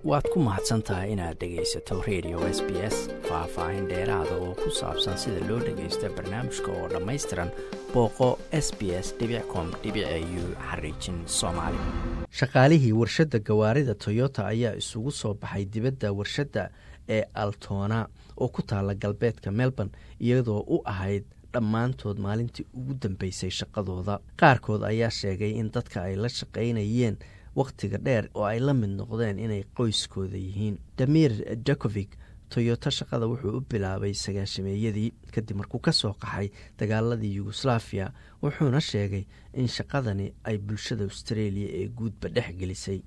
waad ku mahadsan tahay inaad dhegaysato radio s b s faah-faahin dheeraada oo ku saabsan sida loo dhagaysto barnaamijka oo dhammaystiran booqo s b s com u xariijin soomaali shaqaalihii warshadda gawaarida toyota ayaa isugu soo baxay dibadda warshadda ee altona oo ku taala galbeedka melbourne iyadoo u ahayd dhammaantood maalintii ugu dambeysay shaqadooda qaarkood ayaa sheegay in dadka ay la shaqaynayeen wakhtiga dheer oo ay la mid noqdeen inay qoyskooda yihiin damir jakovic toyota shaqada wuxuu u bilaabay sagaashameeyadii kadib markuu ka soo qaxay dagaaladii yugoslafiya wuxuuna sheegay in shaqadani ay bulshada australia ee guudba dhex gelisay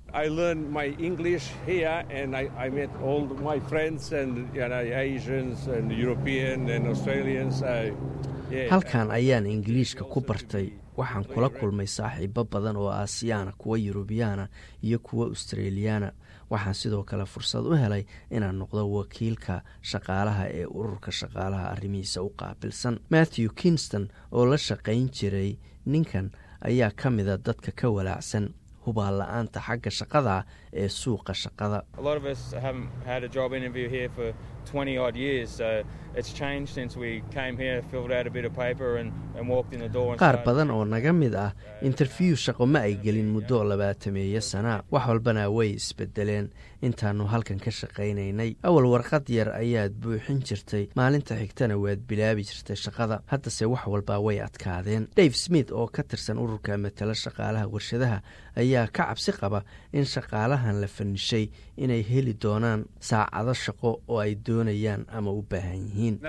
halkan ayaan ingiliishka ku bartay waxaan kula kulmay saaxiibo badan oo aasiyaana kuwa yurubiyaana iyo kuwa australiyaana waxaan sidoo kale fursad u helay inaan noqdo wakiilka shaqaalaha ee ururka shaqaalaha arrimihiisa u qaabilsan matthew kingston oo la shaqayn jiray ninkan ayaa ka mida dadka ka walaacsan hubaal la-aanta xagga shaqada ee suuqa shaqada qaar badan oo naga mid ah interview shaqo ma ay gelin muddo labaatameeyo sana wax walbana way isbedeleen intaanu halkan ka shaqaynaynay awal warqad yar ayaad buuxin jirtay maalinta xigtana waad bilaabi jirtay shaqada haddase wax walba way adkaadeen dave smith oo ka tirsan ururka matala shaqaalaha warshadaha ayaa ka cabsi qaba in shaqaalahan la fanishay inay heli doonaan saacado shaqo oo ay doonayaan ama u baahan yihiin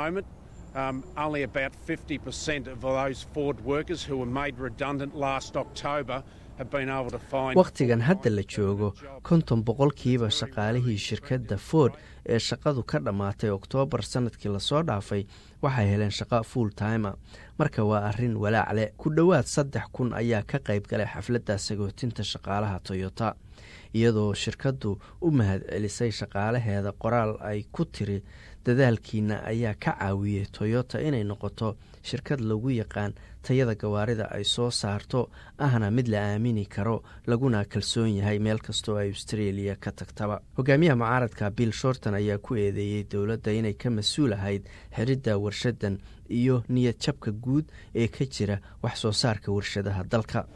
wakhtigan hadda la joogo konton boqolkiiba shaqaalihii shirkadda ford ee shaqadu ka dhammaatay oktoobar sannadkii lasoo dhaafay waxay heleen shaqo full timer marka waa arrin walaac leh ku dhowaad saddex kun ayaa ka qayb galay xafladda sagootinta shaqaalaha toyota iyadoo shirkaddu u mahad celisay shaqaalaheeda qoraal ay ku tiri dadaalkiina ayaa ka caawiyey toyota inay noqoto shirkad lagu yaqaan tayada gawaarida ay soo saarto ahna mid la aamini karo laguna kalsoon yahay meel kastoo ay australia ka tagtaba hogaamiyaha mucaaradka bill shorton ayaa ku eedeeyey dowladda inay ka mas-uul ahayd xiridda warshadan iyo niyad jabka guud ee ka jira wax soo saarka warshadaha dalka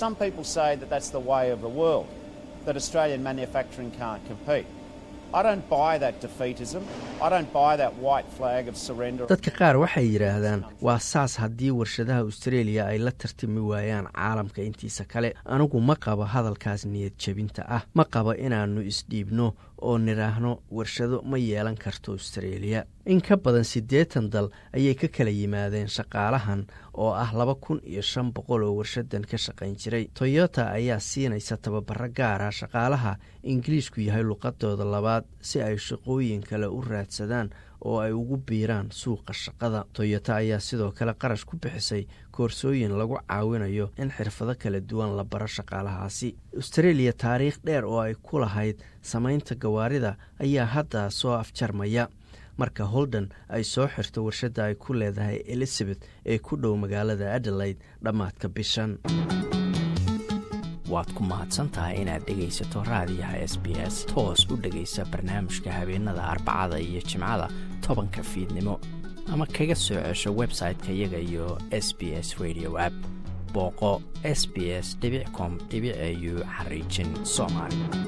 dadka qaar waxay yidhaahdaan waa saas haddii warshadaha australia ay la tartami waayaan caalamka intiisa kale anigu ma qabo hadalkaas niyad jebinta ah ma qabo inaannu isdhiibno oo nidhaahno warshado ma yeelan karto australia in ka badan siddeetan dal ayay ka kala yimaadeen shaqaalahan oo ah laba kun iyo shan boqol oo warshadan ka shaqayn jiray toyota ayaa siinaysa tababaro gaara shaqaalaha ingiliishku yahay luqadooda labaad si ay shaqooyin kale u raadsadaan oo ay ugu biiraan suuqa shaqada toyota ayaa sidoo kale qarash ku bixisay koorsooyin lagu caawinayo in xirfado kala duwan la baro shaqaalahaasi australia taariikh dheer oo ay ku lahayd samaynta gawaarida ayaa hadda soo afjarmaya marka holden ay soo xirto warshadda ay ku leedahay elizabeth ee ku dhow magaalada adelaide dhammaadka bishan waad ku mahadsantahay inaad dhegaysato raadiyaha s b s toos u dhegaysa barnaamijka habeenada arbacada iyo jimcada tobanka fiidnimo ama kaga soo cesho website-ka iyaga iyo s b s radio app booqo s b s com au xariijin soomaali